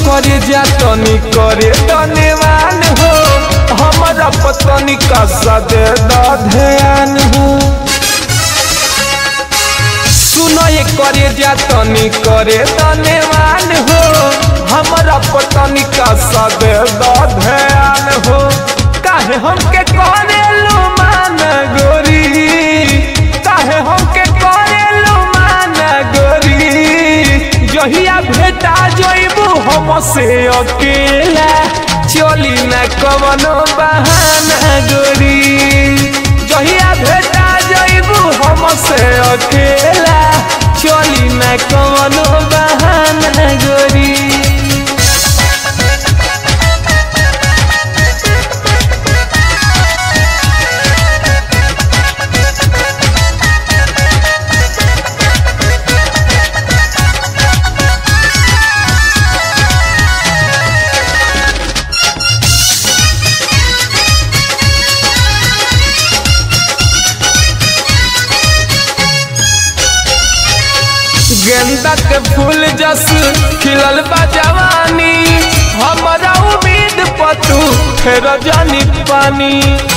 करे जा तनी करे धन्यवान हो हमारा पतनी का सदे ध्यान हो सुनो ये करे जा तनी करे धन्यवान हो हमारा पतनी का सदे ध्यान हो काहे हमके करे लो मान गोरी काहे हमके करे लो मान गोरी जहिया भेटा जइबू हमसे अकेला चली न कवनो बहाना गोरी जहिया भेटा जइबू हमसे अकेला चली न कवनो बहाना गोरी गेंदा के फूल जस खिलल बा जवानी हमारा उम्मीद पतू फेर जानी पानी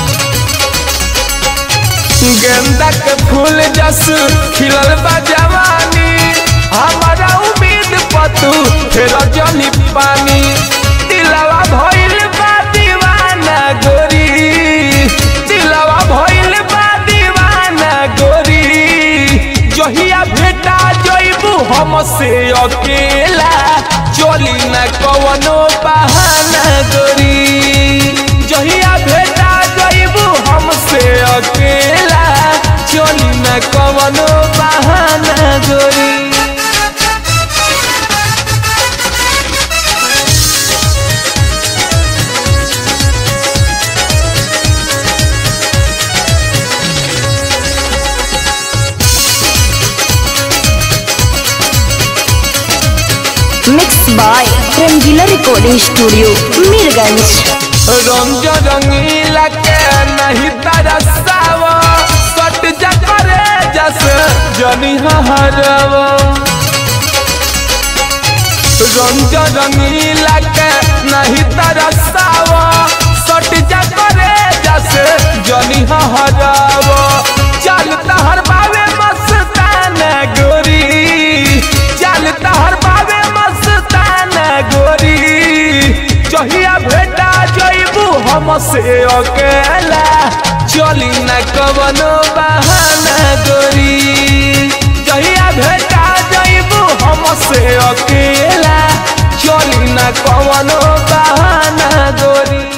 गेंदा के फूल जस खिलल बा जवानी हमारा उम्मीद पतू फेर जानी पानी दिलवा भइल बा दीवाना गोरी दिलवा भइल बा दीवाना गोरी जहिया भेटा जइबू हमसे अकेला चली न कवनो बहाना गोरी जहिया भेटा जइबू हमसे अकेला चली न कवनो बहाना गोरी mix by Rangila recording studio Mirganj रंग रंगीला के नहीं तरसाव सट जा करे जस जनी हरव रंग रंगीला के नहीं तरसाव सट जा करे जस जनी हरव चल तहर बावे मस्ताना गोरी चल तहर बावे मस्ताना गोरी जहिया भेटा जइबू हमसे अकेला चली न कवनो बहाना गोरी जहिया भेटा जइबू हमसे अकेला चली न कवनो बहाना गोरी